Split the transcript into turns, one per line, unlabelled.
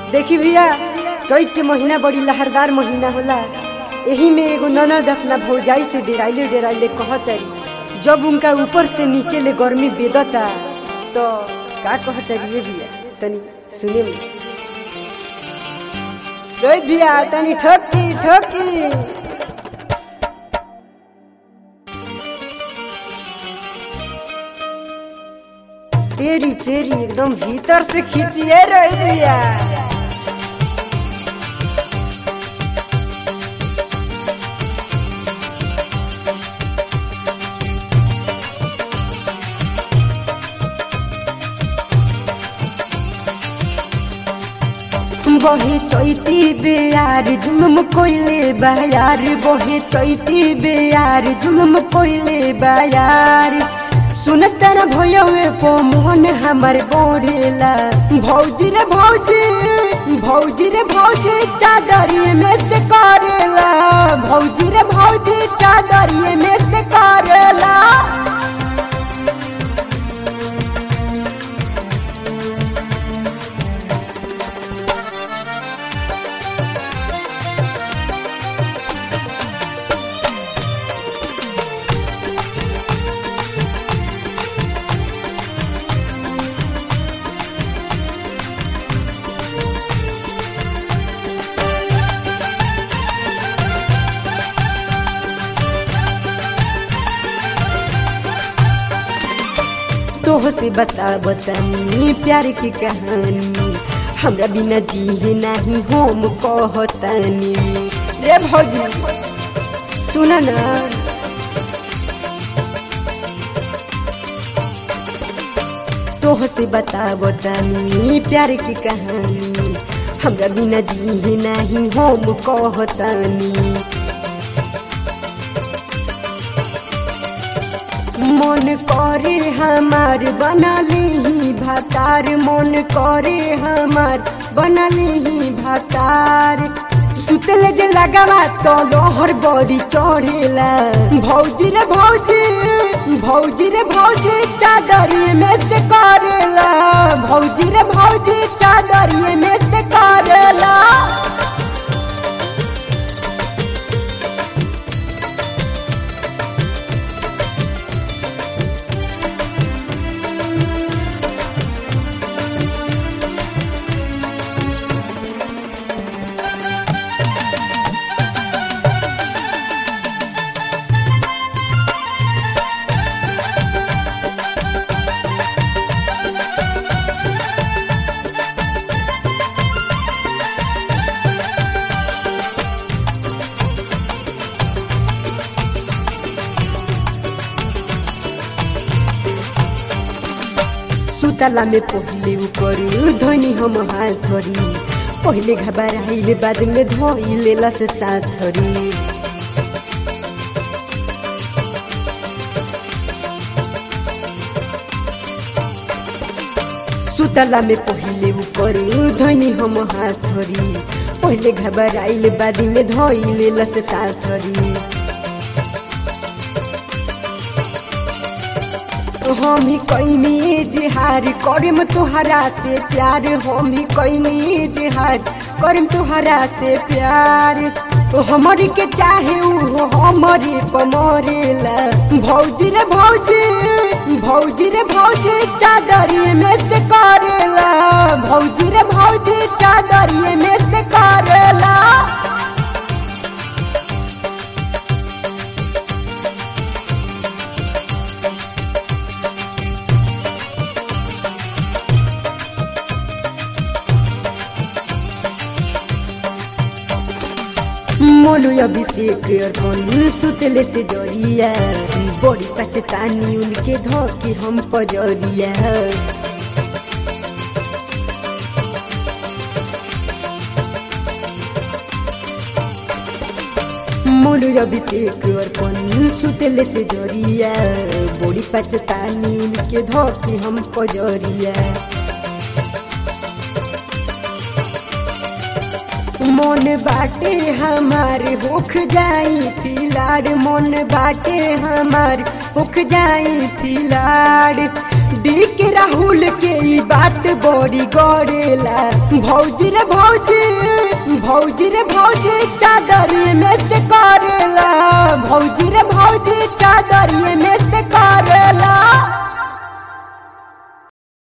देखी भैया चैत के महीना बड़ी लहरदार महीना होला एही में एगो ननद अपना भौजाई से डेराइले डेराइले कहतरी जब उनका ऊपर से नीचे ले गर्मी बेदता तो का कहतरी ये भैया तनी सुने में रोहित भैया तनी ठोकी ठोकी पेरी पेरी एकदम भीतर से खींचिए रोहित भैया बहे चैती बेयार जुलम कोइले बायार बहे चैती बेयार जुलम कोइले बायार सुनतर भयवे पो मोहन हमर बोरेला भौजी रे भौजी भौजी रे भौजी चादरिए में से करेला भौजी रे भौजी चादरिए में से करेला तोह से बता बतानी प्यार की कहानी हमरा बिना जी नहीं होम कहतानी रे भौजी सुन ना तोह से बता बतानी प्यार की कहानी हमरा बिना जी नहीं होम कहतानी मन करे हमार बनली भातार मन करे हमार बनली भातार सुतल जे लगावा तो लोहर बड़ी चढ़ेला भौजी रे भौजी भौजी रे भौजी चादरिए में से करेला भौजी रे भौजी चादरिए में से करेला सुतला में पहले ऊपर धनी हम हाथ धरी पहले घबराइले बाद में धोई लेला से साथ धरी सुतला में पहले ऊपर धनी हम हाथ धरी पहले घबराइले बाद में धोई लेला से साथ धरी हम ही कैनी जिहार करम तुहरा से प्यार हम ही कैनी जिहार करम तुहरा से प्यार हमारी के चाहे उ हमारी पमरेला भौजी रे भौजी भौजी रे भौजी चादरिए में से करेला भौजी रे भौजी चादरिए में से करेला मोलू अभिषेक अर्पण सुतले से जरिया बड़ी पचतानी उनके धोके हम पजरिया मोलू अभिषेक अर्पण सुतले से जरिया बड़ी पचतानी उनके धोके हम पजरिया मन बाटे हमार होख जाई फिलाड़ मन बाटे हमार होख जाई फिलाड़ डी के राहुल के ई बात बड़ी गड़ेला भौजी रे भौजी भौजी रे भौजी चादर में से करेला भौजी रे भौजी चादर में